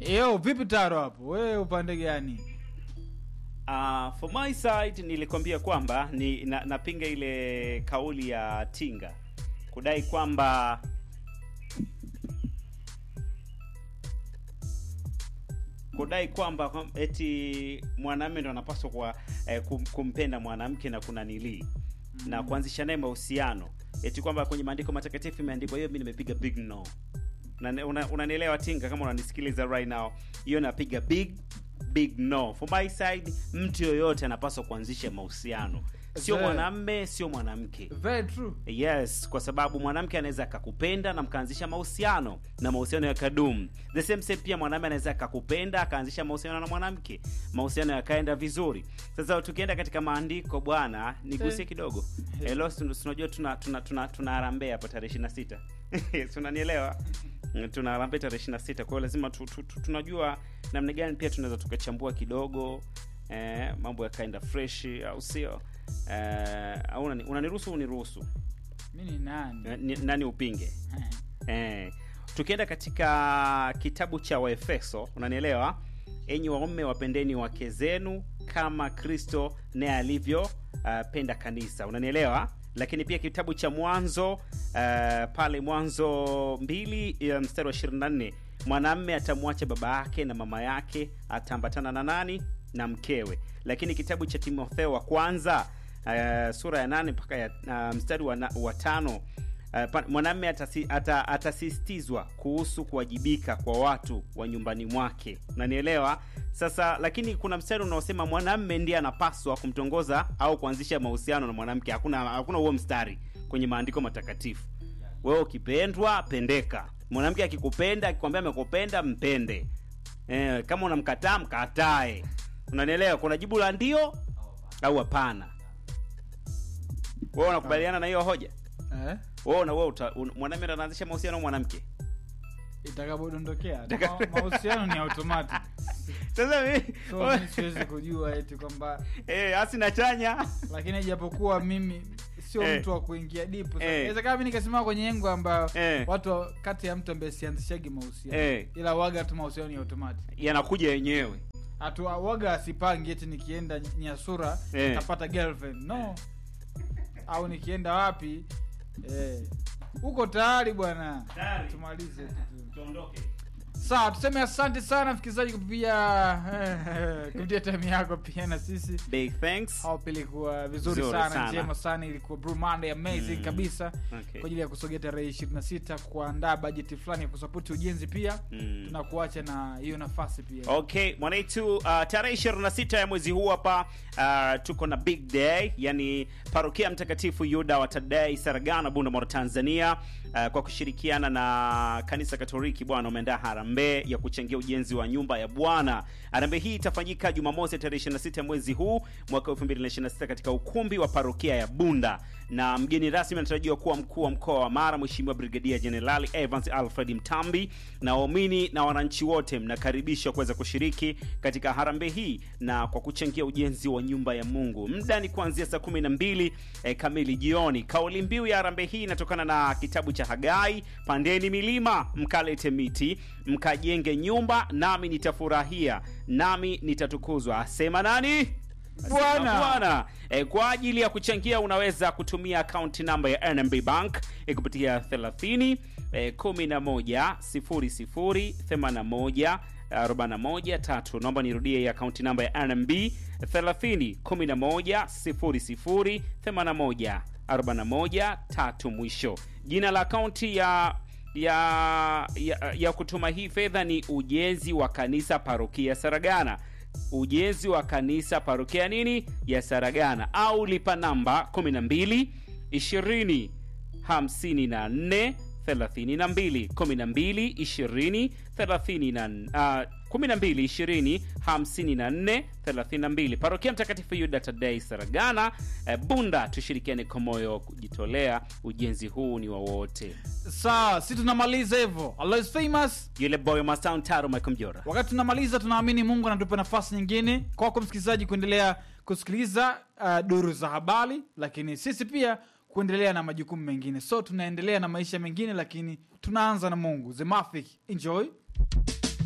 Yo, vipi Taro hapo? Wewe upande gani? Uh, for my side nilikwambia kwamba ni na, napinga ile kauli ya Tinga kudai kwamba kudai kwamba kwam- eti mwanamume ndo anapaswa kwa eh, kum, kumpenda mwanamke na kuna nilii na kuanzisha naye mahusiano eti kwamba kwenye maandiko matakatifu imeandikwa hiyo, mi nimepiga big no. Una- una- Unanielewa Tinga, kama unanisikiliza right now, hiyo napiga big big no. For my side, mtu yoyote anapaswa kuanzisha mahusiano, sio Very- mwanamme, sio mwanamke. Very true. Yes, kwa sababu mwanamke anaweza akakupenda na mkaanzisha mahusiano na mahusiano yakadumu. The same same pia mwanamume anaweza akakupenda akaanzisha mahusiano na mwanamke, mahusiano yakaenda vizuri. Sasa tukienda katika maandiko bwana, nigusie Eh. kidogo. Eh. Hello, tunajua tuna tuna tuna, tuna harambee hapa tarehe 26. Si unanielewa? Mm, Tuna harambee tarehe 26. Kwa hiyo lazima tu, tu, tu, tunajua namna gani pia tunaweza tukachambua kidogo eh, mambo yakaenda fresh au sio? Eh, au unani- unaniruhusu uniruhusu? Mimi ni nani? Eh, ni- nani upinge eh. tukienda katika kitabu cha waefeso unanielewa enyi waume wapendeni wake zenu kama kristo naye alivyo uh, penda kanisa unanielewa lakini pia kitabu cha mwanzo uh, pale mwanzo mbili ya mstari wa 24 mwanamme atamwacha baba yake na mama yake ataambatana na nani na mkewe lakini kitabu cha timotheo wa kwanza uh, sura ya nane mpaka ya uh, mstari wa, na, wa tano Uh, pa- mwanamme atasi, ata, atasisitizwa kuhusu kuwajibika kwa watu wa nyumbani mwake unanielewa sasa lakini kuna mstari unaosema mwanamme ndiye anapaswa kumtongoza au kuanzisha mahusiano na mwanamke hakuna hakuna huo mstari kwenye maandiko matakatifu wewe ukipendwa pendeka mwanamke akikupenda akikwambia amekupenda mpende eh, kama unamkataa mkatae unanielewa kuna jibu la ndio au hapana wewe unakubaliana na hiyo hoja Eh? wewe na wewe uta- un- mwanamume ndo anaanzisha mahusiano na mwanamke Itakapodondokea. Itaka- Ma- Mahusiano ni automatic. sasa mi- So mimi siwezi kujua eti kwamba eh asi na chanya lakini ijapokuwa mimi sio Eh. mtu wa kuingia deep. Sasa Eh. inawezekana mimi nikasimama kwenye engo ambayo Eh. watu wa- kati ya mtu ambaye sianzishagi mahusiano. Eh. Ila waga tu mahusiano ni automatic. yanakuja yenyewe Atu waga asipangi eti nikienda Nyasura Eh. napata girlfriend. No. Au nikienda wapi eh uko tayari bwana. Tayari. Tumalize tu. tuondoke Sawa, tuseme asante sana msikilizaji kupitia kupitia time yako pia na sisi big thanks hapo ilikuwa vizuri Vizuri sana, sana. njema sana ilikuwa Blue Monday amazing Mm. kabisa Okay. kwa ajili ya kusogea tarehe 26 kuandaa bajeti fulani ya kusapoti ujenzi pia Mm. tunakuacha na hiyo nafasi pia okay mwanaitu uh, tarehe 26 ya mwezi huu hapa uh, tuko na big day yani parokia mtakatifu yuda wa tadei saragana bundamoro tanzania uh, kwa kushirikiana na kanisa katoliki bwana umeandaa harambee ya kuchangia ujenzi wa nyumba ya bwana harambee hii itafanyika jumamosi tarehe 26 ya mwezi huu mwaka 2026 katika ukumbi wa parokia ya bunda na mgeni rasmi anatarajiwa kuwa mkuu wa mkoa wa mara mheshimiwa brigadia jenerali evans alfred mtambi na waumini na wananchi wote mnakaribishwa kuweza kushiriki katika harambee hii na kwa kuchangia ujenzi wa nyumba ya mungu muda ni kuanzia saa 12 eh, kamili jioni kauli mbiu ya harambee hii inatokana na kitabu cha hagai pandeni milima mkalete miti mkajenge nyumba nami nitafurahia nami nitatukuzwa asema nani Bwana. bwana e, kwa ajili ya kuchangia unaweza kutumia akaunti namba ya nmb bank e, kupitia 30 e, 11 00 81 41 tatu naomba nirudie hii akaunti namba ya nmb 30 11 00 81 41 tatu mwisho jina la akaunti ya ya, ya ya kutuma hii fedha ni ujenzi wa kanisa parokia saragana ujenzi wa kanisa parokia nini ya saragana au lipa namba 12 20 54 32 12 20 30 12 20 54 32 parokia mtakatifu yuda tadei saragana eh, bunda tushirikiane kwa moyo wa kujitolea ujenzi huu ni wa wote sawa si tunamaliza hivyo Allah is famous yule boy mastown taro michael mjora wakati tunamaliza tunaamini mungu anatupa nafasi nyingine kwako msikilizaji kuendelea kusikiliza uh, duru za habari lakini sisi pia kuendelea na majukumu mengine so tunaendelea na maisha mengine lakini tunaanza na mungu zemafik enjoy